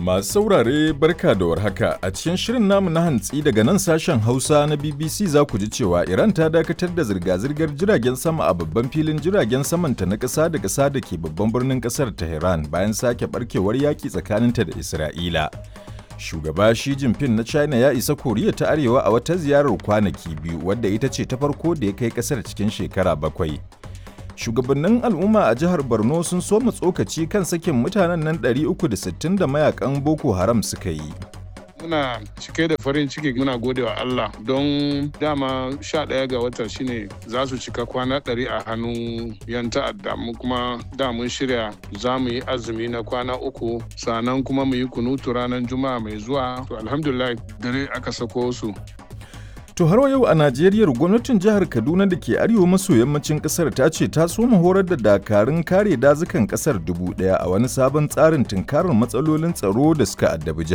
Masu saurare barka da warhaka a cikin shirin namu na hantsi daga nan sashen Hausa na BBC za ku ji cewa Iran ta dakatar da zirga-zirgar jiragen sama a babban filin jiragen samanta na ƙasa da ƙasa da ke babban birnin ƙasar Tehran bayan sake barkewar yaƙi tsakaninta da Isra'ila. Shugaba Xi Jinping na China ya isa Koriya ta Arewa a wata ziyarar kwanaki biyu wadda ita ce ta farko da ya kai ƙasar cikin shekara bakwai. shugabannin al'umma a jihar borno sun soma tsokaci kan sakin mutanen nan 360 da mayakan boko haram suka yi muna cike da farin ciki muna gode wa Allah don dama sha ɗaya ga wata shine za su cika kwana ɗari a hannun yan ta'adda mu kuma da mun shirya za mu yi azumi na kwana uku sannan kuma mu yi kunutu ranar juma'a mai zuwa to alhamdulillah dare aka sako su To har yau a Najeriya gwamnatin jihar Kaduna da ke arewa maso yammacin kasar ta ce ta soma horar da dakarun kare dazukan kasar dubu daya a wani sabon tsarin tunkarar matsalolin tsaro da suka addabi